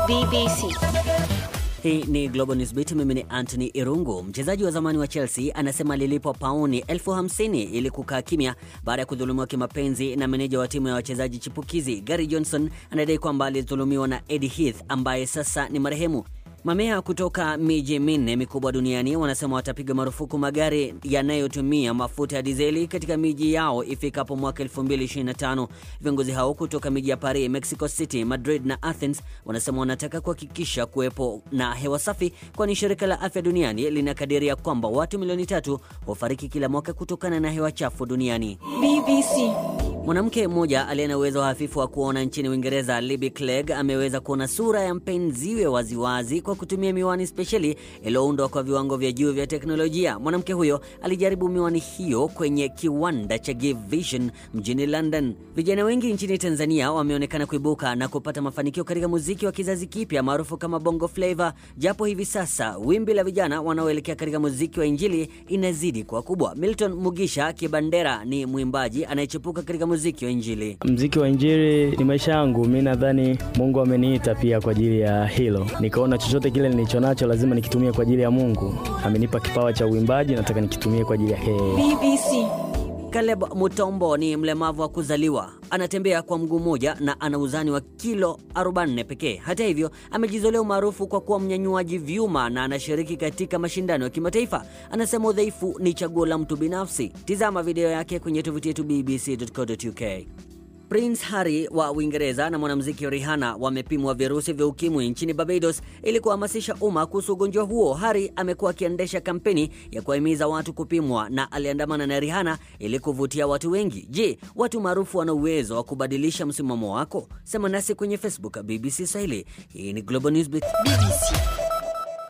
BBC. Hii ni Global Newsbeat. Mimi ni Anthony Irungu. Mchezaji wa zamani wa Chelsea anasema alilipwa pauni elfu hamsini ili kukaa kimya baada ya kudhulumiwa kimapenzi na meneja wa timu ya wachezaji chipukizi. Gary Johnson anadai kwamba alidhulumiwa na Eddie Heath ambaye sasa ni marehemu. Mamea kutoka miji minne mikubwa duniani wanasema watapiga marufuku magari yanayotumia mafuta ya dizeli katika miji yao ifikapo mwaka 2025. Viongozi hao kutoka miji ya Paris, Mexico City, Madrid na Athens wanasema wanataka kuhakikisha kuwepo na hewa safi, kwani shirika la afya duniani linakadiria kwamba watu milioni tatu hufariki kila mwaka kutokana na hewa chafu duniani. BBC. Mwanamke mmoja aliye na uwezo hafifu wa kuona nchini Uingereza, Libby Clegg ameweza kuona sura ya mpenziwe waziwazi kwa kutumia miwani spesheli iliyoundwa kwa viwango vya juu vya teknolojia. Mwanamke huyo alijaribu miwani hiyo kwenye kiwanda cha Give Vision mjini London. Vijana wengi nchini Tanzania wameonekana kuibuka na kupata mafanikio katika muziki wa kizazi kipya maarufu kama Bongo Flava, japo hivi sasa wimbi la vijana wanaoelekea katika muziki wa Injili inazidi kuwa kubwa. Milton Mugisha Kibandera ni mwimbaji anayechipuka katika muziki wa Injili. Mziki wa injili ni maisha yangu. Mi nadhani Mungu ameniita pia kwa ajili ya hilo, nikaona chochote kile nilicho nacho lazima nikitumie kwa ajili ya Mungu. Amenipa kipawa cha uimbaji, nataka nikitumie kwa ajili ya yeye. BBC. Caleb Mutombo ni mlemavu wa kuzaliwa, anatembea kwa mguu mmoja na ana uzani wa kilo 40 pekee. Hata hivyo, amejizolea umaarufu kwa kuwa mnyanyuaji vyuma na anashiriki katika mashindano ya kimataifa. Anasema udhaifu ni chaguo la mtu binafsi. Tizama video yake kwenye tovuti yetu bbc.co.uk. Prince Harry wa Uingereza na mwanamuziki Rihanna wamepimwa virusi vya ukimwi nchini Barbados ili kuhamasisha umma kuhusu ugonjwa huo. Harry amekuwa akiendesha kampeni ya kuwahimiza watu kupimwa na aliandamana na Rihanna ili kuvutia watu wengi. Je, watu maarufu wana uwezo wa kubadilisha msimamo wako? Sema nasi kwenye Facebook BBC Swahili. Hii ni Global Newsbeat. BBC.